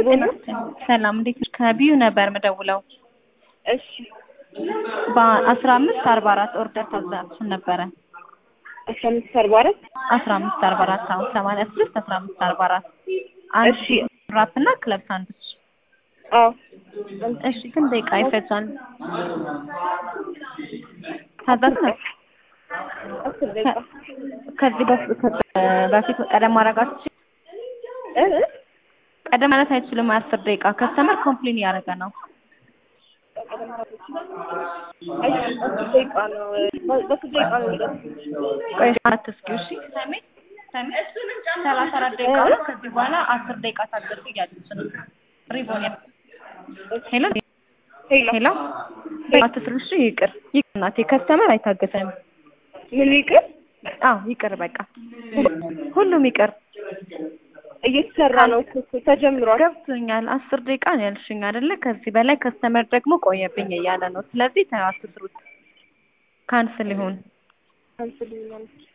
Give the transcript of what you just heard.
ጤና ሰላም እንዴት ነሽ? ከቢዩ ነበር ምደውለው እሺ በአስራ አምስት አርባ አራት ኦርደር ታዛችን ነበረ አስራ አምስት አርባ አራት አስራ አምስት አርባ አራት አሁን ሰማንያ ስድስት አስራ አምስት አርባ አራት አንድ እሺ ራፕ እና ክለብ ሳንዱች አዎ እሺ ስንት ደቂቃ ይፈጃል? ታዛዝ ነው አስር ደቂቃ ከዚህ በፊት በፊት ቀደም ማድረጋችሁ እ እ ቀደም ማለት አይችልም። አስር ደቂቃ ከስተመር ኮምፕሌን እያደረገ ነው። አይ አስር ደቂቃ ነው በ- በስንት ደቂቃ ነው የሚደርሰው? ቆይ አትስኪው እሺ። ሰሚ ሰሚ ሰላሳ አራት ደቂቃ ነው። ከዚህ በኋላ አስር ደቂቃ ታገሱ እያለች ነው። ሪቦን ያ ሄሎ ሄሎ ሄሎ አትስሪ እሺ። ይቅር ይቅር እናቴ ከስተመር አይታገሰም። ምን ይቅር አዎ ይቅር በቃ ሁሉም ይቅር። እየተሰራ ነው እኮ እኮ ተጀምሯል። ገብቶኛል። አስር ደቂቃ ነው ያልሽኝ አይደለ? ከዚህ በላይ ከስተመር ደግሞ ቆየብኝ እያለ ነው። ስለዚህ ተው አትስሩት፣ ካንስል ይሁን። አንስልኛል